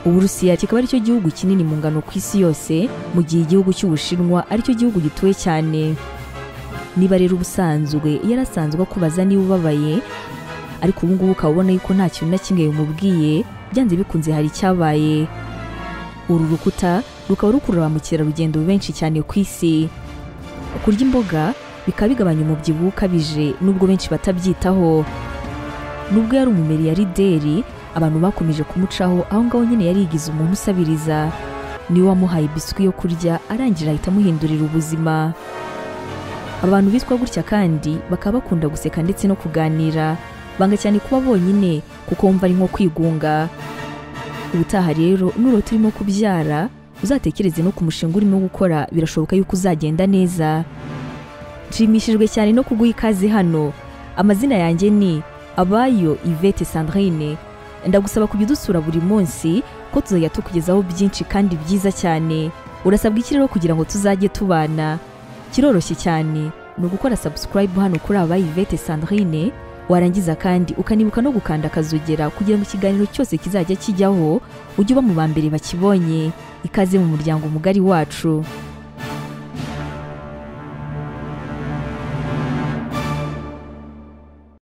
uburusiya kikaba aricyo gihugu kinini mu ngano ku isi yose mu gihe igihugu cy'ubushinwa aricyo gihugu gituwe cyane niba rero ubusanzwe yarasanzwe akubaza niba ubabaye ariko ubu ngubu ukaba ubona yuko nta kintu na kimwe bimubwiye byanze bikunze hari icyabaye uru rukuta rukaba rukurura ba mukerarugendo benshi cyane ku isi kurya imboga bikaba bigabanya umubyibuho ukabije nubwo benshi batabyitaho nubwo yari umumeri ya rideri abantu bakomeje kumucaho aho ngaho nyine yarigize umuntu usabiriza niwe wamuhaye biswi yo kurya arangira ahita amuhindurira ubuzima abantu bitwa gutya kandi bakaba bakunda guseka ndetse no kuganira banga cyane kuba bonyine kuko wumva ari nko kwigunga ubutaha rero nurota urimo kubyara uzatekereze no ku mushinga urimo gukora birashoboka yuko uzagenda neza nshimishijwe cyane no kuguha ikaze hano amazina yanjye ni abayo ivete sandrine ndagusaba kujya udusura buri munsi ko tuzajya tukugezaho byinshi kandi byiza cyane urasabwa iki rero kugira ngo tuzajye tubana kiroroshye cyane ni ugukora subscribe hano kuri abaye ivete sandrine warangiza kandi ukanibuka no gukanda akazogera kugira ngo ikiganiro cyose kizajya kijyaho ujye uba mu ba mbere bakibonye ikaze mu muryango mugari wacu